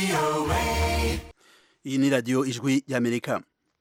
iyi ni radiyo ijwi y'amerika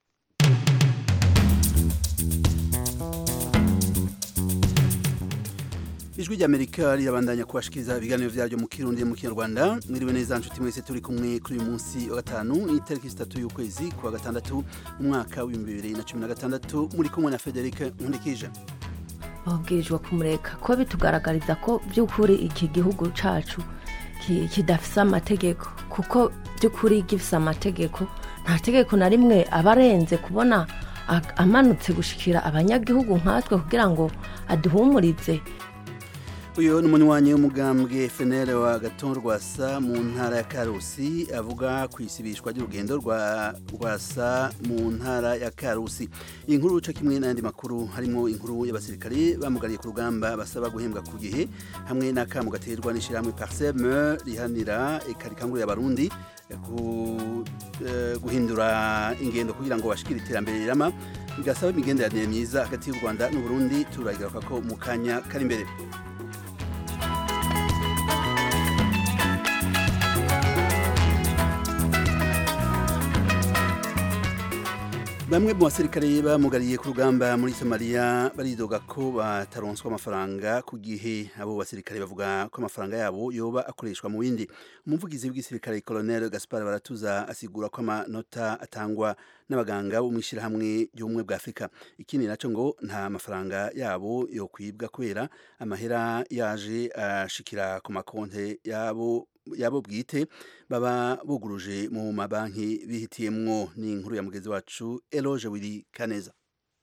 ijwi ry'amerika rirabandanya kubashikiriza ibiganiro vyaryo mu kirundi mu kinyarwanda mwiriwe neza nshuti mwese turi kumwe kuri uyu munsi wa gatanu itariki zitatu y'ukwezi kwa gatandatu mu mwaka w'ibihumbi bibiri na cumi na gatandatu muri kumwe na federike nkundikije babwirijwe kumureka ko bitugaragariza ko by'ukuri iki gihugu cacu ki- kidafise amategeko kuko by'ukuri gifise amategeko nta tegeko na rimwe aba arenze kubona a- amanutse gushikira abanyagihugu nkatwe kugira ngo aduhumurize uyu ni umunywanyi w'umugambwe fenere wa gaton rwasa mu ntara ya karusi avuga ku isibishwa ry'urugendo rwa rwasa mu ntara ya karusi iyi nkuru co kimwe n'ayandi makuru harimo inkuru y'abasirikare bamugariye ku rugamba basaba guhembwa ku gihe hamwe n'akamu gaterwa n'ishirahamwe parseme rihanira eka rikangurira abarundi ku- eh, guhindura ingendo kugira ngo bashikire iterambere rirama bigasaba imigenderanire myiza hagati y'u rwanda n'uburundi turagira ko mu kanya kari imbere Bamwe mu basirikare bamugariye ku rugamba muri Somalia baridoga ko bataronswa amafaranga ku gihe abo basirikare bavuga ko amafaranga yabo yoba akoreshwa mu bindi umuvugizi w'igisirikare Colonel Gaspar Baratuza asigura ko amanota atangwa n'abaganga bo mwishirahamwe ry'ubumwe bwa Afrika ikindi naco ngo nta mafaranga yabo yo kwibwa kubera amahera yaje ashikira ku makonte yabo yabo bwite baba buguruje mu mabanki bihitiyemwo ni inkuru ya mugenzi wacu Eloge Willy Kaneza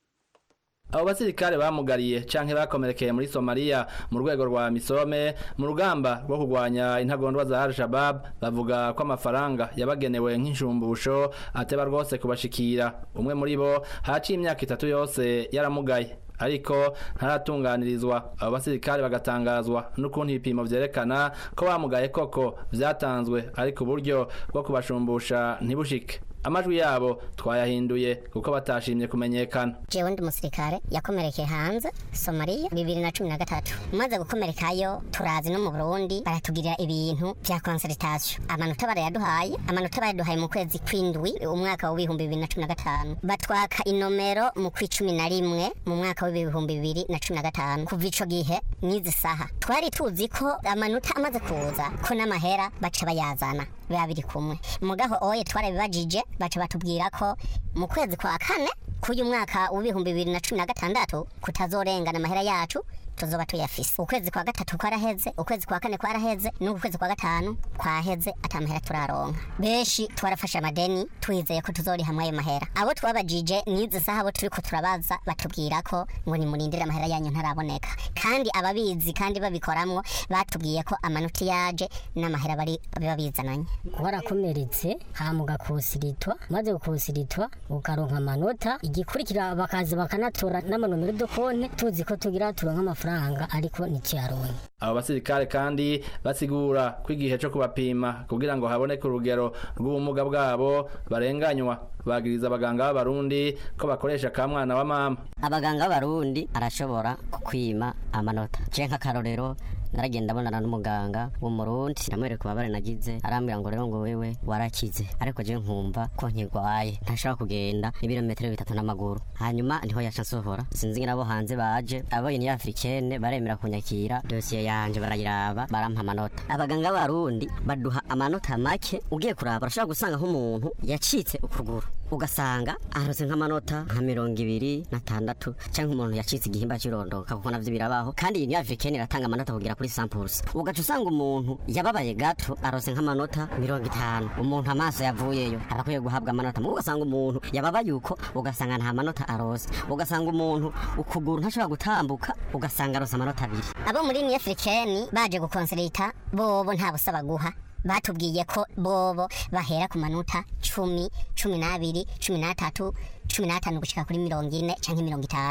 abo basirikare bamugariye canke bakomerekeye muri Somalia mu rwego rwa misome mu rugamba rwo kurwanya intagondwa za Al-Shabaab bavuga ko amafaranga yabagenewe nk'inshumbusho ateba rwose kubashikira umwe muri bo haciye imyaka itatu yose yaramugaye ariko ntaratunganirizwa abo basirikare bagatangazwa n'ukuntu ibipimo vyerekana ko bamugaye koko vyatanzwe ariko uburyo bwo kubashumbusha ntibushike amajwi yabo twayahinduye kuko batashimye kumenyekana jewe ndi umusirikare yakomerekeye hanze somaliya bibiri na cumi na gatatu umaze gukomerekayo turazi no mu burundi baratugirira ibintu vya konsultation amanota barayaduhaye amanota barayaduhaye mu kwezi kw'indwi umwaka w'ibihumbi bibiri na cumi na gatanu batwaka inomero mu kw'icumi na rimwe mu mwaka w'ibihumbi bibiri na cumi na gatanu kuva ico gihe n'izi saha twari tuzi ko amanota amaze kuza ko n'amahera baca bayazana biba biri kumwe mugaho oye twarabibajije baca batubwira ko mu kwezi kwa kane k'uyu mwaka w'ibihumbi bibiri na cumi na gatandatu kutazorengana amahera yacu tuzoba tuyafise ukwezi kwa gatatu kwaraheze ukwezi kwa kane kwaraheze n'uku kwezi kwa gatanu kwaheze ata mahera turaronka benshi twarafashe amadeni twizeye ko tuzorihamwe ayo mahera abo twabajije n'izi saha abo turiko turabaza batubwira ko ngo nimurindire amahera yanyu ntaraboneka kandi ababizi kandi babikoramwo batubwiye ko amanota yaje n'amahera bari biba bizananye warakomeretse hama ugakusiritwa maze gukusiritwa ukaronka amanota igikurikira bakaza bakanatora n'amanomero do konte tuzi ko tugira turonka amafaranga ariko ntikiyaronke abo basirikare kandi basigura ko igihe co kubapima kugira ngo haboneke urugero rw'ubumuga bwabo barenganywa bagiriza abaganga b'abarundi ko bakoresha ka mwana wa mama abaganga b'abarundi arashobora kukwima amanota je nk'akarorero naragenda abonana n'umuganga w'umurundi ndamwereka ububabare nagize arambwira ngo rero ngo wewe warakize ariko je nkumva ko nkigwaye ntashobora kugenda ibirometero bitatu n'amaguru hanyuma niho yaca nsohora sinzi nabo hanze baje abonye ni africaine baremera kunyakira dosiye yanje barayiraba barampa amanota abaganga b'abarundi baduha amanota make ugiye kuraba urashobora gusanga nk'umuntu yacitse ukuguru ugasanga arose nk'amanota nka mirongo ibiri na tandatu cyangwa umuntu yacitse igihimba cy'irondoka kuko navyo birabaho kandi iyi ni africaine iratanga amanota kugera kuri samples ugaca usanga umuntu yababaye gato arose nk'amanota mirongo itanu umuntu amaso yavuyeyo arakwiye guhabwa amanota mugo ugasanga umuntu yababaye uko ugasanga nta manota arose ugasanga umuntu ukuguru ntashobora gutambuka ugasanga arose amanota abiri abo muri ni africaine baje gukonsulita bobo nta busaba guha batubwiye ko bobo bahera ku manota cumi cumi n'abiri cumi n'atatu cumi n'atanu gushika kuri mirongo ine canke mirongo itanu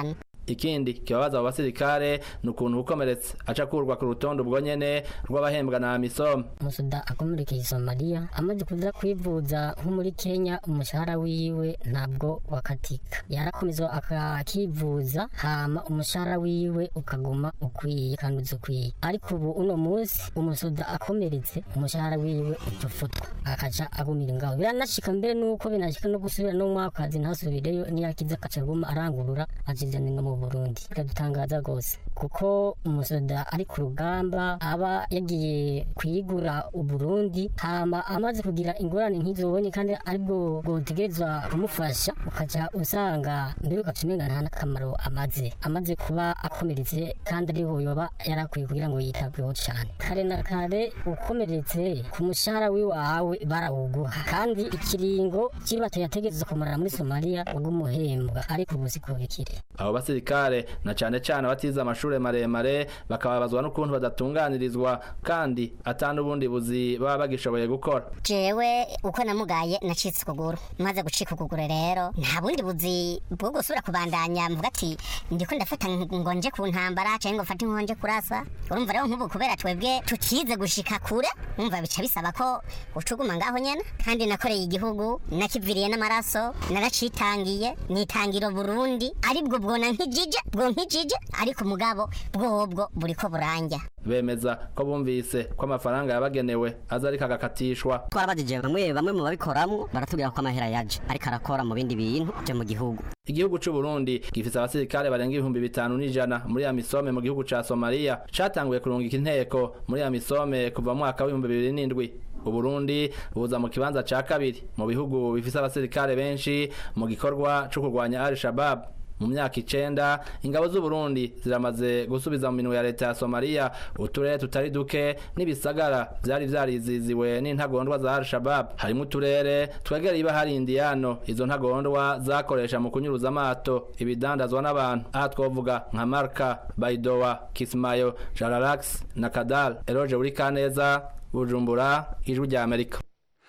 ikindi kibabaza abo basirikare ni ukuntu ukomeretse aca akurwa ku rutonde ubwo nyene rw'abahembwa na amisom umusuda akomerekeye somaliya amaze kuza kwivuza nko muri kenya umushahara wiwe ntabwo wakatika yarakomeza akakivuza hama umushahara wiwe ukaguma ukwiye kandi uzi ukwiye ariko ubu uno munsi umusuda akomeretse umushahara wiwe utufutwa akaca agumira ngaho biranashika mbere nuko binashika no gusubira no mu kazi ntasubireyo niyakiza akaca aguma arangurura azizanira mu burundi biradutangaza rwose kuko umusoda ari ku rugamba aba yagiye kwigura uburundi hama amaze kugira ingorane nk'izo ubonye kandi aribwo bwotegerezwa kumufasha ukaca usanga mbere ugaca umenga nta n'akamaro amaze amaze kuba akomeretse kandi ariho yoba yarakwiye kugira ngo yitabweho cyane kare na kare ukomeretse ku mushahara w'iwawe barawuguha kandi ikiringo kibato yategereza kumarana muri somaliya wagumuhembwa ariko ubu siko bikiri abo basirikare na cane cane abatize amashure maremare bakababazwa n'ukuntu badatunganirizwa kandi ata n'ubundi buzi baba bagishoboye gukora jewe uko namugaye nacitse ukuguru maze gucika ukuguru rero nta bundi buzi bwo gusubira kubandanya mvuga ati ndiko ndafata ngo nje ku ntambara canke ngo mfate inkonje kurasa urumva rero nk'ubu kubera twebwe tutize gushika kure umva bica bisaba ko ucuguma ngaho nyene kandi nakoreye igihugu nakiviriye n'amaraso naracitangiye nitangira Burundi aribwo bwona nkijije bwo nkijije ariko mugabo bwobwo buriko buranja bemeza ko bumvise ko amafaranga yabagenewe aza ariko agakatishwa twarabajije bamwe bamwe mu babikoramwo baratubwira ko amahera yaje ariko arakora mu bindi bintu byo mu gihugu igihugu c'u Burundi gifise abasirikare barenga ibihumbi bitanu n'ijana muri ya misome mu gihugu ca Somalia catanguye kurungika inteko muri ya misome kuva mu mwaka w'ibihumbi bibiri n'indwi Uburundi buza mu kibanza ca kabiri mu bihugu bifise abasirikare benshi mu gikorwa co kurwanya Al-Shabaab mu myaka icenda ingabo z'u Burundi ziramaze gusubiza mu minwe ya leta ya Somalia uturere tutari duke n'ibisagara vyari vyariziziwe n'intagondwa za Al-Shabaab harimo uturere twegereye ibahari Indiano izo ntagondwa zakoresha mu kunyuruza amato ibidandazwa n'abantu aha twovuga nka Marka Baidoa Kismayo Jaralax na Kadal Eroje uri Kaneza Bujumbura ijwi rya Amerika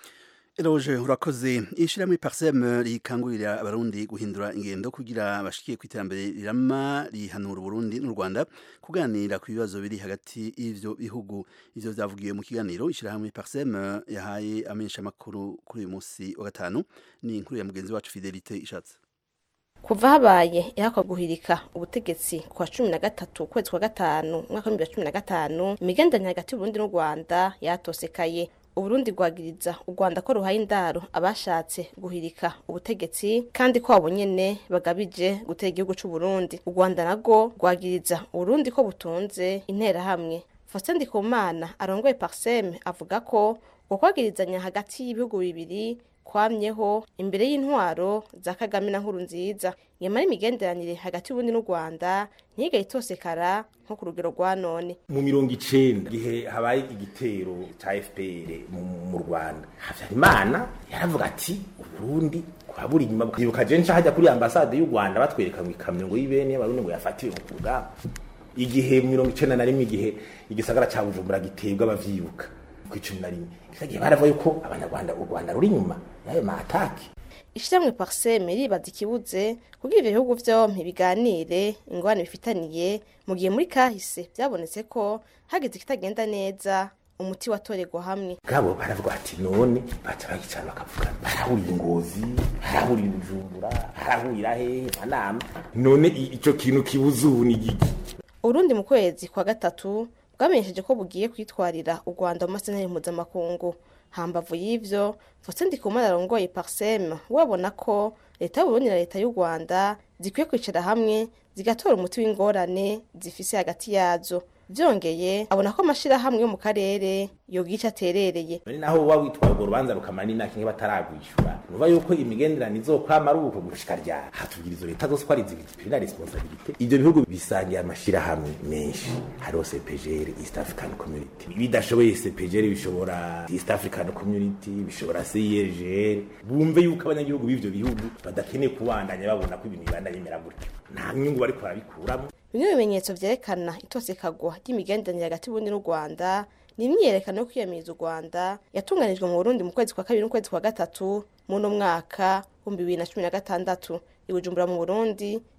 Eroje urakoze ishirahamwe Parsem rikangurira abarundi guhindura ingendo kugira bashikiye ku iterambere rirama rihanura Burundi n'u Rwanda kuganira ku bibazo biri hagati y'ivyo bihugu ivyo vyavugiwe mu kiganiro ishirahamwe Parsem yahaye amenyesha makuru kuri uyu munsi wa gatanu ni inkuru ya mugenzi wacu Fidelite ishatse kuva habaye ihakwa guhirika ubutegetsi kwa cumi na gatatu ukwezi kwa gatanu umwaka w'ibihumbi bibiri na cumi na gatanu imigenderanire hagati y'uburundi n'u rwanda yatosekaye uburundi bwagiriza u rwanda ko ruhaye indaro abashatse guhirika ubutegetsi kandi ko abo nyene bagabije gutera igihugu c'uburundi u rwanda narwo rwagiriza uburundi ko butunze interahamwe faustin ndikumana arongoye parseme avuga ko ukwagirizanya hagati y'ibihugu bibiri kwamyeho imbere y'intwaro za kagame na nkuru nziza nyamara imigenderanire hagati y'uburundi n'u rwanda ntiyigaye itosekara nko ku rugero rwa none mu mirongo icenda igihe habaye igitero ca fpr mu, mu rwanda habyarimana yaravuga ati uburundi kwabura inyuma bukibuka je nca hajya kuri ambasade y'u rwanda batwereka ngo ikamyo ngo y'ibene y'abarundi ngo yafatiwe ku rugamba igihe mu mirongo icenda na rimwe igihe igisagara ca bujumbura gitebwa abavyibuka ku icumi na rimwe gihe baravuga yuko abanyarwanda u rwanda ruri inyuma y'ayo maataki ishyirahamwe parseme ribaza ikibuze kugira ivyo bihugu vyompi biganire ingorane bifitaniye mu gihe muri kahise vyabonetse ko hageze ikitagenda neza umuti watorerwa hamwe gabo baravuga ati none baca bayicara bakavuga barahurira ingozi barahurira ibujumbura barahurira hehe manama none i- ico kintu kibuze ubu ni giki urundi mu kwezi kwa gatatu bwamenyesheje ko bugiye kwitwarira u rwanda mu masenteri mpuzamakungu hambavu y'ivyo faustin ndikumana arongoye parsem wabona ko leta y'uburundi na leta y'u rwanda zikwiye kwicara hamwe zigatora umuti w'ingorane zifise hagati yazo vyongeye abona ko amashirahamwe yo mu karere yogica aterereye none naho uba witwaye urwo rubanza rukamara n'imyaka imwe bataragwishyura nuva yuko imigenderanire izokwama ari uko gushika ryari hatubwira izo leta zose ko ari zibiri na responsabilite ivyo bihugu bisangiye amashirahamwe menshi hariho cpgr east african community bidashoboye cpgr bishobora east african community bishobora cirgr bumve yuko abanyagihugu b'ivyo bihugu badakeneye kubandanya babona ko ibintu bibandanya bimera gutyo nta nyungu bariko barabikuramo bimwe mu bimenyetso vyerekana itosekagwa ry'imigenderanire hagati y'uburundi n'u rwanda ni imyiyerekano yo kwiyamiriza u rwanda yatunganijwe mu burundi mu kwezi kwa kabiri n'ukwezi kwa gatatu muno mwaka w'ibihumbi bibiri na cumi na gatandatu i bujumbura mu burundi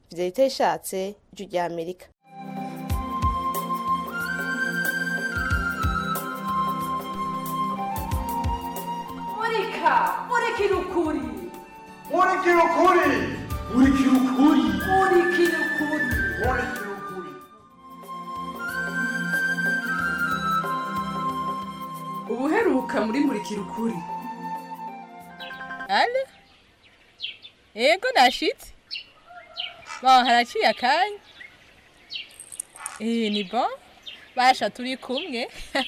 fidelite ishatse ijwi rya amerika murika murikira ukuri murikira ukuri murikira ukuri murikira ukuri murikira ukuri ubuheruka muri murikira ukuri ale ego nashitse baho haraciye akanya eh ni bon basha turi kumwe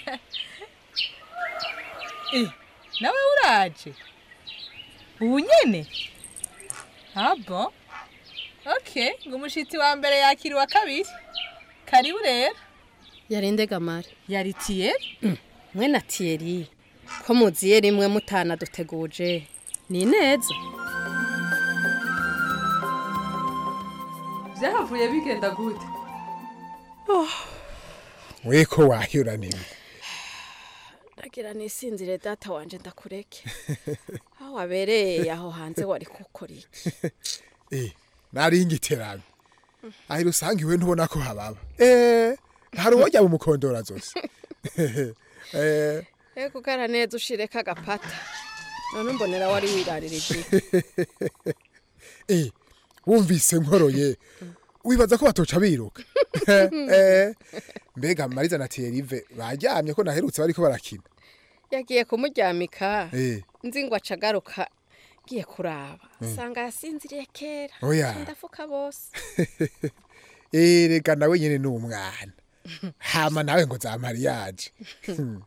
eh nawe uraje ubu nyene ah bon okay ngo umushitsi wa mbere yakira uwa kabiri karibu rero yarinde gamare yari tiyeri mwe na tiyeri ko muziye rimwe mutana duteguje ni neza byahavuye bigenda gute weko wahura nini ndagira nisinzire data wanje ndakureke aho wabereye aho hanze wari gukora iki eh nari ingiterano aho usanga iwe ntubona ko hababa eh hari uwojya mu mukondora zose eh ego ugara neza ushireka agapata none mbonera wari wirarira eh wumvise nkoroye wibaza ko batoca biruka eh mbega mariza na Thierry bajyamye ko naherutse bariko barakina yagiye kumuryamika eh nzi ngo acagaruka ngiye kuraba sanga yasinziriye kera Oya. ndafuka bose eh reka nawe nyene ni umwana hama nawe ngo za mariage Hmm.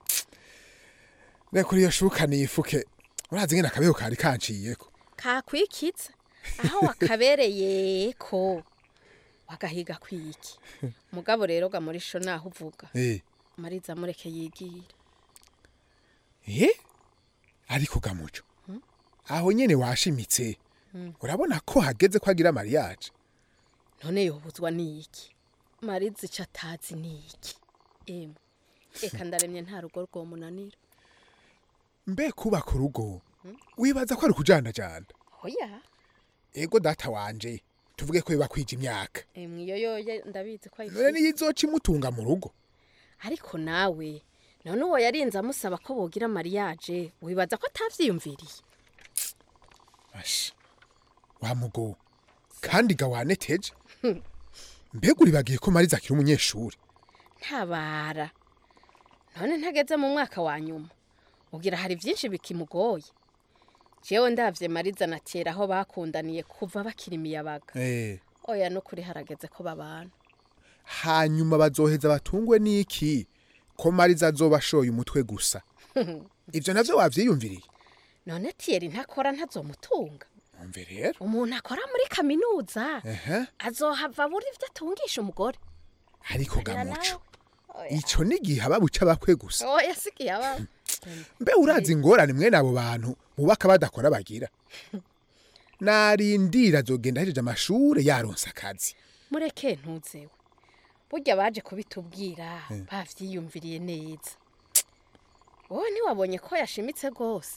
reka uriyo shuka nifuke urazi ngene akabeho kari kanciyeko kakwikitse aho wakabereye ko wagahiga kwiki mugabo rero ga muri sho naho uvuga eh mariza mureke yigire eh ariko gamuco aho nyene washimitse urabona ko hageze ko agira mariage none yobuzwa niki mariza ico atazi niki emwe eka ndaremye nta rugo rwomunanira mbe kubaka urugo wibaza ko ari kujandajanda oya ego data wanje tuvuge ko biba kwija imyaka emwe iyo yoye ndabizi ko none ayifite niyo izoca imutunga mu rugo ariko nawe none uwo yarinze amusaba ko bogira mariage wibaza ko atavyiyumviriye Ashi, wa mugo kandi ga waneteje mbega uribagiye ko mariza akiri umunyeshuri ntabara none ntageze mu mwaka wa nyuma ugira hari byinshi bikimugoye jewe ndavye mariza na kera aho bakundaniye kuva bakiri imiyabaga eh oya nukuri harageze ko babana hanyuma bazoheza batungwe n'iki ko mariza azoba ashoye umutwe gusa ivyo navyo wavyiyumviriye none tiyeri ntakora ntazomutunga umve rero umuntu akora muri kaminuza ehe azohava buri ivyo atungisha umugore ariko Agira gamuco nawe. ico ni igihe ababuca bakwe gusa oya sigiye ababa mbe urazi ingorane mwene abo bantu bubaka badakora bagira narindira azogenda ahejeje amashure yaronse akazi mureke ntuzewe burya baje kubitubwira bavyiyumviriye neza wowe ntiwabonye ko yashimitse rwose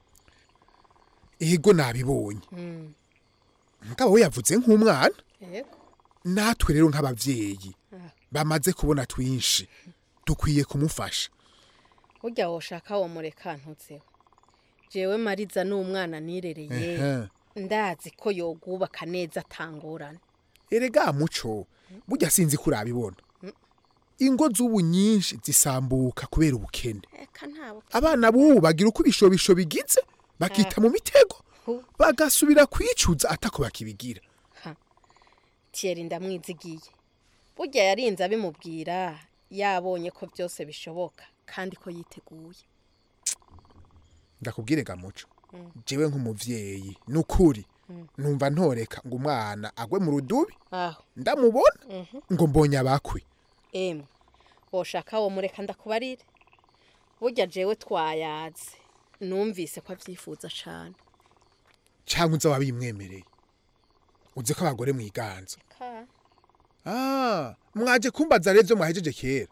ego nabibonye Mm, mugabo we yavuze nk'umwana yego natwe rero nk'abavyeyi Ah. bamaze kubona twinshi dukwiye kumufasha burya woshaka wo mureka ntuzewe jewe mariza n'umwana nirereye Ehe. ndazi ko yogubaka neza atangorane erega muco burya sinzi ko urabibona ingo z'ubu nyinshi zisambuka kubera ubukene eka ntabo abana b'ubu bagira uko ibishobisho bigize bakita mu mitego Hu. bagasubira kwicuza atako bakibigira tiyeri ndamwizigiye burya yarinze abimubwira yabonye ko byose bishoboka kandi ko yiteguye ndakubwire gamuco jewe nk'umuvyeyi nukuri numva ntoreka ngo umwana agwe mu rudubi aho ndamubona ngo mbonye abakwe emwe woshaka wo mureka ndakubarire burya jewe twayaze numvise ko abyifuza cane cyangwa uza wabimwemereye uzi ko abagore mwiganza ka ah mwaje kumbaza rero ivyo mwahejeje kera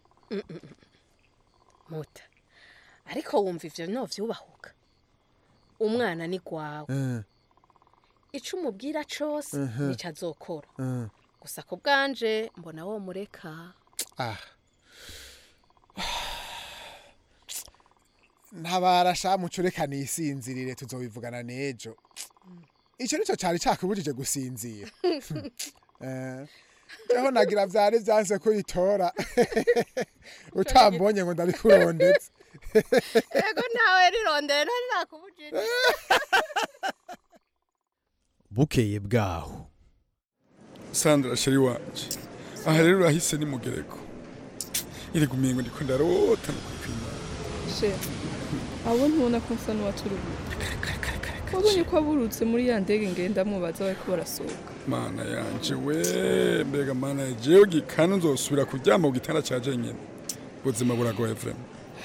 muta ariko wumva ivyo no vyubahuka umwana ni gwawe Eh, ico umubwira cose Mhm. nico azokora Mm. gusa ku bwanje mbona wo mureka ah ntabara sha mucureka nisinzirire tuzobivugana n'ejo icyo nicyo cyari cyakubujije gusinzira Eh, jeho nagira vyari vyanse ko itora utambonye ngo ndabikurondetse ego ntawe rirondere ntari nakubujije bukeye bwaho sandra sheri wanje aha rero urahise ni mugereko iri gumingo ndiko ndarota no kwipimana she abo ntubona ko nsa n'uwaturubuye wabonye ko aburutse muri ya ndege ngendamwo baza bariko barasohoka mana yanje we mbega mana jewe gikana nzosubira kuryama ku gitanda ca jenyene ubuzima buragoye vrema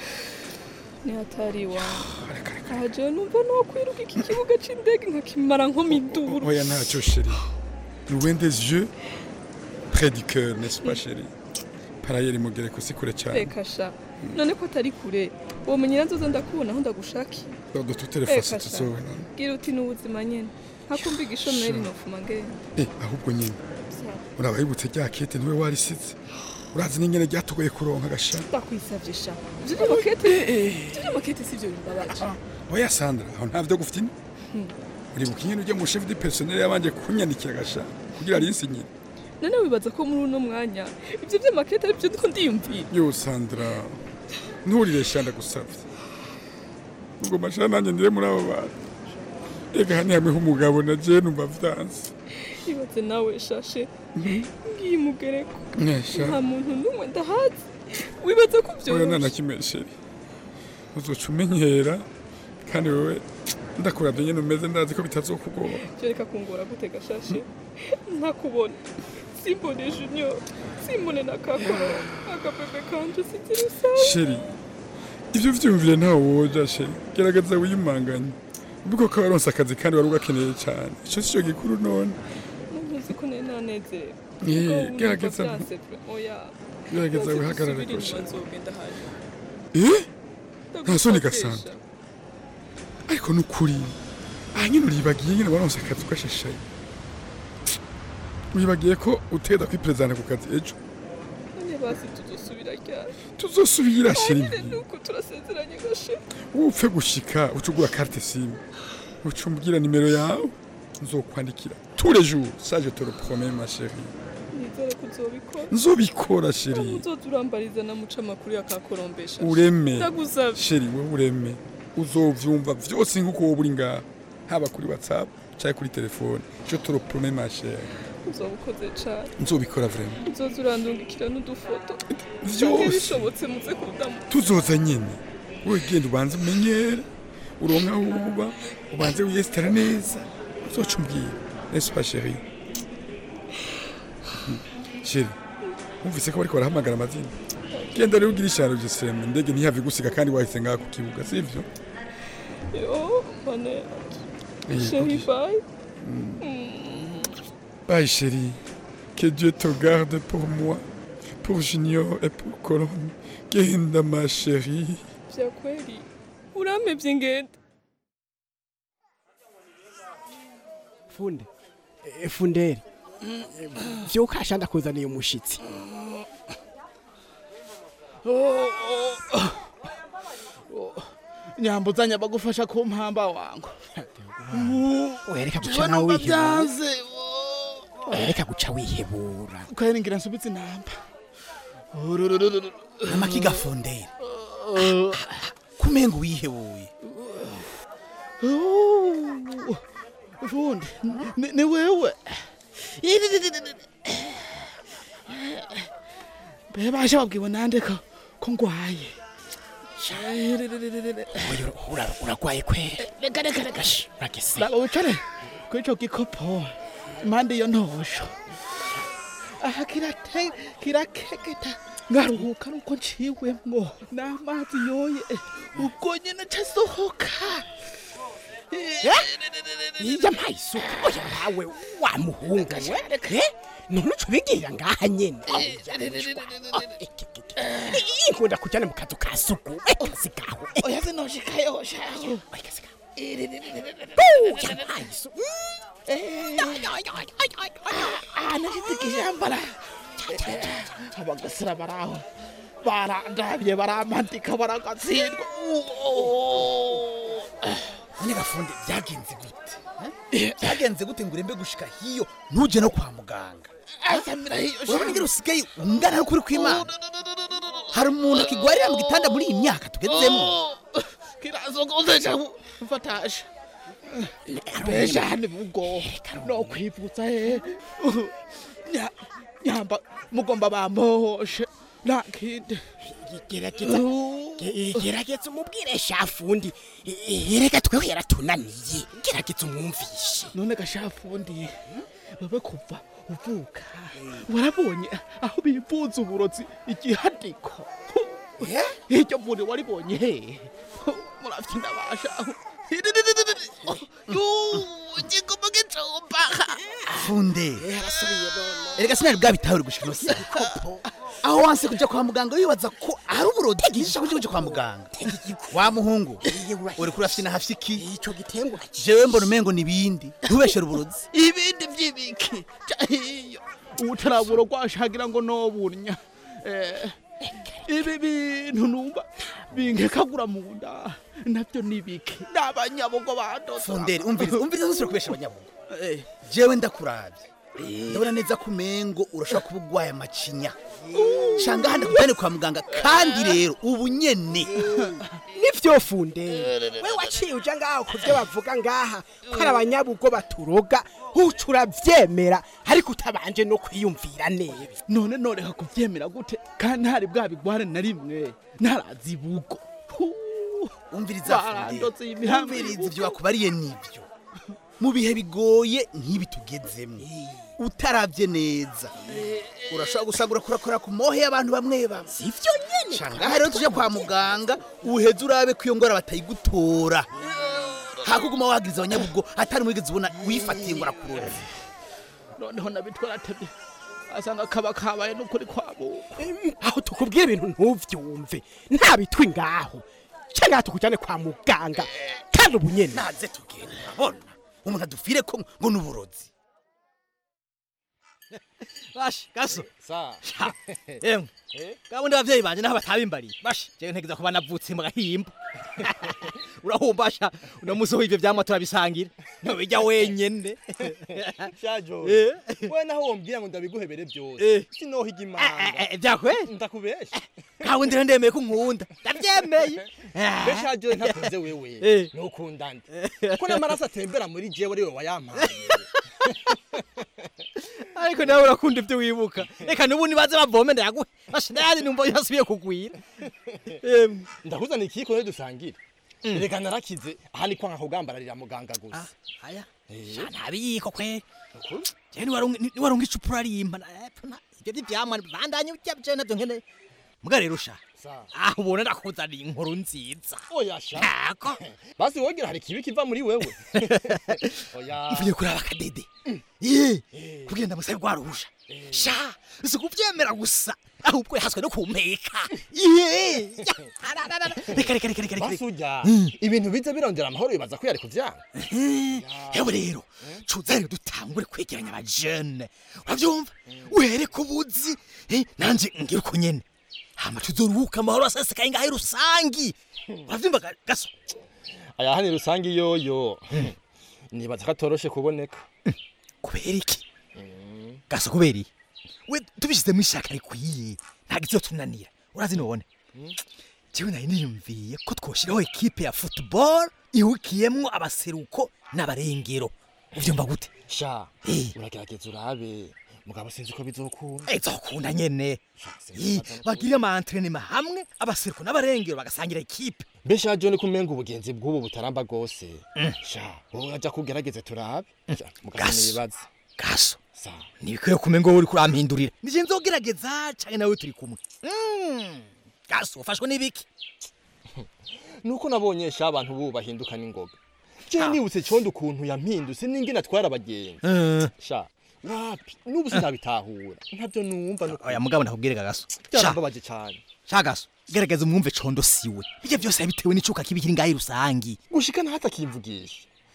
ni hatari iwanjye aha jewe numva nokwiruka iki kibuga c'indege nkakimara nko miduru oya ntacyo sheri loin des yeux près du cœur n'est-ce pas sheri parayeri mugereko si kure cyane reka sha none ko atari kure womenyera nzoza ndakubona aho ndagushakiye de toutes les façons tuzowe none gira uti n'ubuzima nyene ntakumva igishomeri Sha. nofuma ngenda eh ahubwo nyine uraba yibutse rya kete niwe warisize urazi n'ingene ryatugoye kuronka gasha ndakwisavye sha ivyo vy'amakete ivyo vy'amakete sivyo bimbabaje oya sandra aho ntavyo gufite Hmm. uribuka ingene ujya mu chef du personnel yabanje kunyandikira gasha kugira arinsinyire none wibaza ko muri uno mwanya ivyo vy'amakete arivyo ndiko ndiyumvira yo sandra nturire sha ndagusavye ubwo masha nanjye ndire muri abo bantu ega hani hamwe h'umugabo na je numva vyanse ibaze nawe shashe ngiye mugereko Nesha. nta muntu n'umwe ndahazi wibaza ko oya vyoroshe nanakimesheri uzoca umenyera kandi wewe ndakuravye nyene umeze ndazi ko bitazokugora reka kungora gute gashashe ntakubona simbone junior simbone na kakoro agabebe kanje sinzira usawa sheri ivyo vyumvire ntawe woja sheri gerageza wiyumanganye ubiko ko waronse akazi kandi wari ugakeneye cyane ico sico gikuru none ntuzi ko nari nanezerewe Eh, Ubwo ubu gerageza- numva vyanse pe. oya gerageza Ntazi wihagarare gusubira ko inyuma sheri. nzogenda hanyuma eh nta soni Ndagufashisha. gasanta ariko nukuri aha nyine uribagiye nyine waronse akazi ugashashaye wibagiye ko uteda kwiperezana ku kazi ejo none basi tuzosubira ryari tuzosubira sheri nyine nuko turasezeranye gashe upfe gushika uca ugura carte simu uca umbwira nimero yawe nzokwandikira tous les jours ça je te le promets ma chérie nizere ko uzobikora nzobikora sheri uzoza urambariza na muca amakuru yakakorombesha ureme ndagusavye sheri we ureme uzovyumva vyose nk'uko wowe uri ngaha haba kuri whatsapp canke kuri telefone je te le promets ma chérie uzoba ukoze cane nzobikora vraiment uzoza urandungikira n'udufoto Vyose. canke bishobotse muze kudamu tuzoza nyene wowe genda ubanze umenyere uronke aho uba ubanze wiyesitara neza uzoca umbwira n'est-ce pas chérie sheri wumvise ko bariko barahamagara amazina genda rero ugira isharo jeseme indege ntihave igusiga kandi wahise ngaha ku kibuga sivyo yo mbone Eh, chérie ok. bye Bye chérie, que Dieu te garde pour moi, pour Junior et pour Colombe. Genda ma chérie. vya kweli uramevye ngenda funde Eh, funderi vyukasha ndakuzaniye umushitsi nyambuzanya bagufasha ku mpamba wangu wereka guca Jewe nawe numva wihebura vyanze wereka guca wihebura kweri ngira nsubitse inamba amakiga funderi kumenga wihebuye fundi ni- ni wewe mbe basha babwiwe nande ko ko ngwaye uragwaye kweri reka reka reka uragese raba wicare kuri ico gikopo impande iyo ntosho aha kirate kirakeketa ngaruhuka nuko nciwemwo n'amazi yoye ubwo nyene casohoka iya mpaye isuku oya nawe wa muhunga we Eh, none uca ubigirira ngaha nyene inkunda kujyana mu kazu ka suku akazi kawe oya zinoshika yoshaho yampaye isuku anashitse ikijambara abagasira baraho barandabye baramantika baragatsindwa none gafunde byagenze gute eh? byagenze gute ngo urembe gushika hiyo ntuje no kwa muganga asamira hiyo urabona ingene usigaye ungana n'ukuri kw'imana hari umuntu akigwarira mu gitanda muri iyi myaka tugezemo kirazogoze cyane mfatasha mbesha hano bugo no kwivutsa he Nya- nyamba mugomba bamoshe nta kindi gerageza gerageza umubwire shafundi reka tweho yaratunaniye gerageza umwumvishe none gashafundi wewe kuva uvuka warabonye aho bivuza uburozi igihadiko iryo muri waribonye he muravye ndabasha igomba gicumba funde erega sinari bwabitahure gushika ino saa aho wanse kuja kwa muganga wibaza ko ari uburozi bwinshi kuja kuja kwa muganga wa muhungu uri kurafite na hafite iki ico gitengwa jewe mbona umengo nibindi ntubeshere uburozi ibindi vy'ibiki cahiyo ubutaraburo rwashagira ngo nobunya Eh, ibi bintu numva binkekagura mu nda navyo nibiki n'abanyabugo badoda funderi umviriza umviriza ntusubire kubesha abanyabugo jewe ndakuravye ndabona neza ko umengo urashobora kuba ugwaye amacinya shanga handi kujane kwa muganga kandi rero ubu nyene nivyo funde we waciye uja ngaho ku vyo bavuga ngaha ko ari abanyabugo baturoga uca uravyemera ariko utabanje no kwiyumvira neza none noreka kuvyemera gute kandi ntari bwabigware na rimwe ntarazi bugo umviriza barandotse imihambi umviriza ivyo bakubariye nivyo mu bihe bigoye nk'ibi tugezemo utaravye neza urashobora gusanga urakora ku mohe y'abantu bamwe bamwe sivyo nyene shangaha rero tuje kwa muganga uheze urabe ko iyo ngwara batayigutora hakuguma wagiriza abanyabugo atari mwigeze ubona wifatiye ngo arakuroze noneho nabitwara tebye asanga kaba kabaye n'ukuri kwabo aho tukubwira ibintu ntuvyumve nta bitwi ngaho cyangwa tukujyane kwa muganga kandi ubu nyene naze tugenda urabona umuntu adufire ko ngo ni uburozi bashi gaso Sha, emwe gabundi abavyeyi banje naho batabimbariye bashi jewe ntegeza kuba navutse mu gahimba urahumbasha uno musi ho ivyo vyamwa turabisangira ntobijya wenyene shajo Eh. we naho wombwira ngo ndabiguhebere Eh. byose sinohiga imanga vyakweli ndakubesha kabundi rero ndemeye ko nkunda ndavyemeye mbe shajo ntakoze wewe Eh. nukunda nde ko n'amaraso atembera muri jewe ari we wayampaye ariko nawe urakunda ivyo wibuka reka n'ubu nibaze bavome ndayaguhe bashi ndayandi numva yasubiye kugwira ndakuzana ikiko ne dusangire reka narakize aha ni kwa nka kugambararira muganga gusa aya sha ntabiyiko kweli jewe niwarunga icupa urarimba na- epfo na- ivyo vy'ivyamwa bandanye urya jewe navyo nkene muga rero sha aho ubona ndakuzaniye inkuru nziza oya sha Ntako. basi wogira hari ikibi kiva muri wewe oya mvuye kuraba akadede ye kugira ndamusabe rwa ruhusha sha si kuvyemera gusa ahubwo yahaswe no kumpeka ye reka reka reka reka reka basi urya ibintu biza birondera amahoro bibaza ko yari kuvyanga yewe rero cuza rero dutangure kwegeranya abajene uravyumva uhere ku buzi eh, nanje ngira uko nyene hama tuzoruhuka amahoro asesekaye ngaho rusangi uravyumva ga- gaso aya hani rusange yoyo nibaza ko atoroshe kuboneka kubera iki gaso kubera iki we tubishizemo ishaka rikwiye ntabwo izotunanira urazi none jewe nari niyumviye ko twoshiraho ekipe ya football ihukiyemwo abaseruko n'abarengero uvyumva gute sha uragerageza urabe mugabo sinzi ko bizokunda izokunda nyene Ih, bagirire ama entraînement hamwe abaseruko n'abarengero bagasangira ekipe mbe sha jone kumenga ubugenzi bw'ubu butaramba bwose sha wowe aja kugerageze turabe Sha, mugabo Gaso. nibaze gaso ntibikwiye kumenga wowe uri kurampindurira nije nzogerageza canke nawe turi kumwe Mm, gaso ufashwe n'ibiki nuko nabonye sha abantu bubu bahinduka n'ingoga je nibutse condo ukuntu yampindutse n'ingene atwara abagenzi Eh. sha wapi n'ubu sinabitahura ntabyo numva no oya mugabo ndakubwire gaso byarambabaje cane shagaso gerageza umwumve condo siwe ibyo byose yabitewe n'icuka kibi kiri ngaho rusangi gushika naho atakimvugisha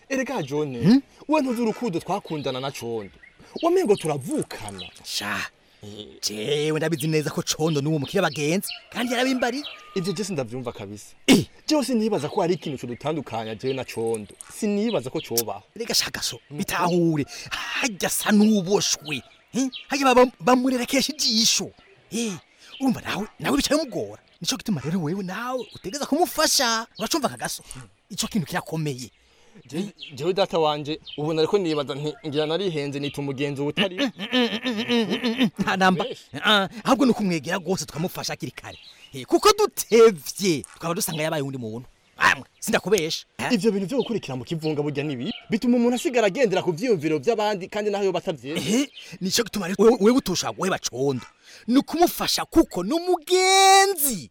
erega jone we ntuzi urukundo twakundana na condo wamengo turavukana sha jewe ndabizi neza ko condo n'uwo mukire bagenzi kandi yarabimbari ivyo je sindavyumva kabisa jewe sinibaza ko hari ikintu codutandukanya jewe na condo sinibaza ko cobaho rega shaka so bitahure hajya sa n'uboshwe eh? hajya baba- bamurerekesha ijisho Eh, urumva nawe nawe bicaye mugora nico gituma rero wewe nawe utegeza kumufasha uracumva kagaso ico kintu kirakomeye Je- jewe data wanje ubona ariko nibaza nti ngira narihenze nita umugenzi utari ntanamba ahubwo ni ukumwegera rwose tukamufasha hakiri kare Eh, kuko dutevye tukaba dusanga yabaye undi muntu amwe sindakubesha ivyo bintu vyo gukurikira mu kivunga burya nibi bituma umuntu asigara agendera ku vyiyumviro vy'abandi kandi naho yoba atavyezi ehe nico gituma rero wewe wewe utosha guheba condo ni ukumufasha kuko ni umugenzi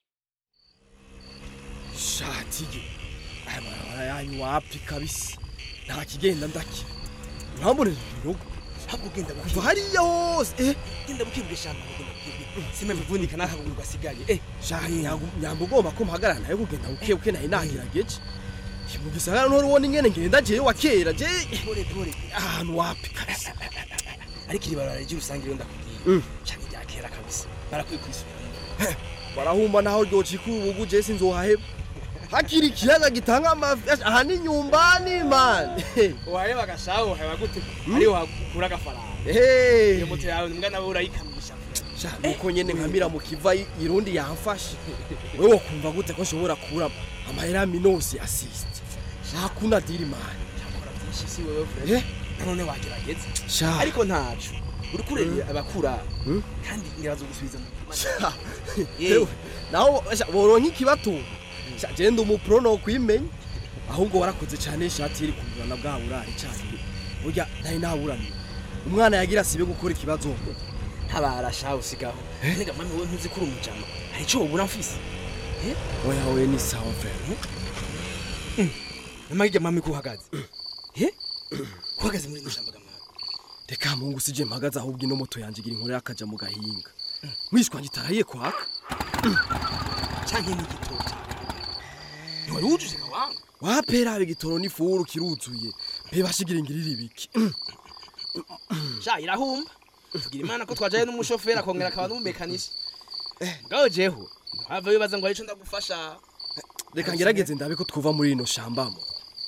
shatige aya marabara yanyu wapi kabisa nta kigenda ndaki urambona ibirogo habwo ugenda kuva hariya hose eh genda bukibwisha sime bivunika nakaguru gasigaye eh shahi nyamba ugomba ko mpagarara nayo kugenda buke buke nayo nagerageje mu gisagara ntori ubona ingene ngenda jewe wa kera je pore pore ahantu wapi kabisa ariko iri barara ry'urusange rero ndakubwiye cyane rya kera kabisa barakwiye kwisubira barahumba naho ryocika ubugu je sinzohaheba hakiri ikiyaga gitanga amafi aha ni nyumbani man waheba agashaho waheba gute ariho hakura agafaranga Hey. iyo moto yawe mbwa nawe urayikamisha sha nuko nyene nkamira mu kiva i- irundi yamfashe wewe wokumva gute ko nshobora kurama amahera minosi assist hakuna diri man byinshi si wewe frere none wagerageza Sha. ariko ntacu uri kurera abakura kandi ngirazo gusubiza mu Sha, yewe, naho sha, boronka ikibatunga sha je ndi umupro no kwimenya ahubwo warakoze cyane ishati iri kugurana bwa burari cyane burya ntari naburaniye umwana yagira sibe gukora ikibazo ntabara shaho sigaho nega mami wewe ntuzi kuri umujama hari ico wobura mfise oya we ni sawa frere namagirya mami ko uhagaze eh uhagaze muri nishamba gamwana reka mungu sije mpagaze ahubwo ino moto yanjye igira inkuru yakaja mu gahinga mwishwa ngitarahiye kwaka canke n'igitoki ntiwari wujuje kawanga wapera igitoro n'ifuru kiruzuye mbe bashigira ingirira ibiki sha irahumba tugira imana ko twajaye n'umushoferi akongera akaba n'umumekanisha mugabo jeho ntwava wibaza ngo hari ico ndagufasha reka ngerageze ndabe ko twuva muri rino shambamo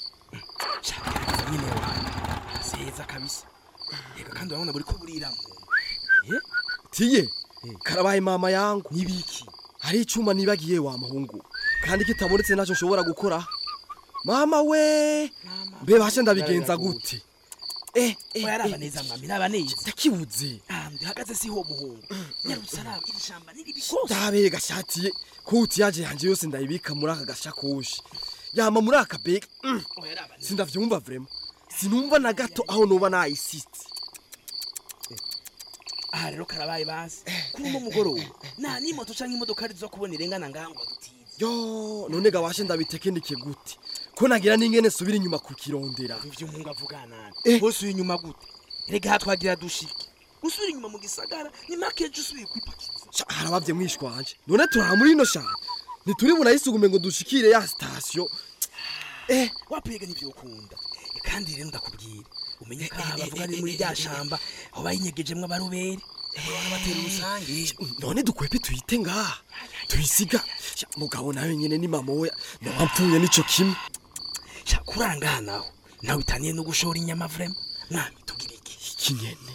nyine wanjye seza kabisa reka kandi urabona buri ko buriramo tiye karabaye mama yangu nibiki hari icuma nibagiye wa muhungu kandi kitabonetse naco nshobora gukora mama we mbe bashe ndabigenza gute eh eh yaraba neza mwami raba neza ndakibuze ah ndihagaze siho muhungu nyarutsa raba iri shamba ni ribi rwose ndabe gashatiye kuti yaje yanje yose ndayibika muri aka gashakoshi yama muri aka bega mm. sindavyumva vraiment sinumva na gato aho noba nayisitse aha rero karabaye basi kuri uno mugoroba nta n'imoto canke imodoka zo kubona irengana ngaha ngo adutize yo none gabashe ndabitekenike gute ko nagira n'ingene subira inyuma kukirondera ivyo umuhungu avuga nabi bose uri inyuma gute rega aha twagira dushike usubira inyuma mu gisagara ni make ejo usubiye kwipakiza harabavye mwishwa wanje none turara muri ino shamba ntituri bunayisugume ngo dushikire ya sitasiyo eh wapiga n'ivyo ukunda kandi rero ndakubwira umenye ko aha bavuga ni muri rya shamba aho bayinyegejemwo abaroberi batera urusange none dukwepe tuyite ngaha tuyisiga Sha, mugabo nawe nyene ni mama we noba mpfuye nico kimwe sha kurangana naho nawe bitaniye no gushora inyama vrema mwami tugira iki iki nyene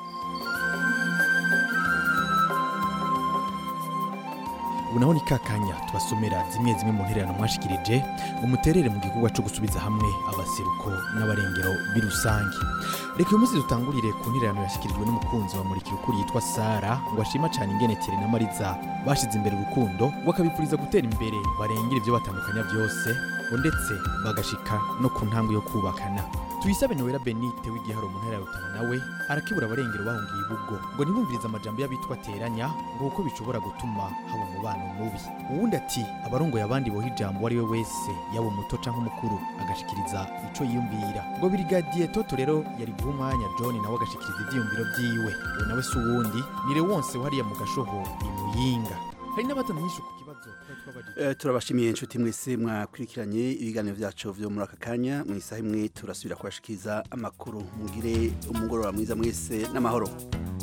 ubu naho ni kakanya tubasomera zimwe zimwe mu ntererano mwashikirije umuterere mu gikorwa cyo gusubiza hamwe abaseruko n'abarengero birusange reka uyu munsi dutangurire ku ntererano yashyikirijwe n'umukunzi wa murikira ukuri yitwa sara ngo ashima cyane ingene tere na mariza bashize imbere urukundo bakabifuriza gutera imbere barengera ibyo batandukanya byose ngo ndetse bagashika no ku ntambwe yo kubakana tuyisabe nowera benite w'igiharo mu ntara ya rutana nawe arakibura abarengero bahungiye ibubwo ngo ntibumvirize amajambo y'abitwa teranya ngo kuko bishobora gutuma haba umubano mubi uwundi ati abarongoye abandi boha ijambo uwo ari we wese yaba umuto canke umukuru agashikiriza ico yiyumvira ngo birigadiye toto rero yari guha umwanya john nawe agashikiriza ivyiyumviro vyiwe uwo nawe si uwundi ni lewonse wariya mu gashoho imuyinga hari n'abatamenyesha ku kibazo twari twabajije Eh, turabashimiye inshuti mwese mwakurikiranye ibiganiro byacu byo muri aka kanya mu isaha imwe turasubira kubashikiriza amakuru mugire umugoroba mwiza mwese n'amahoro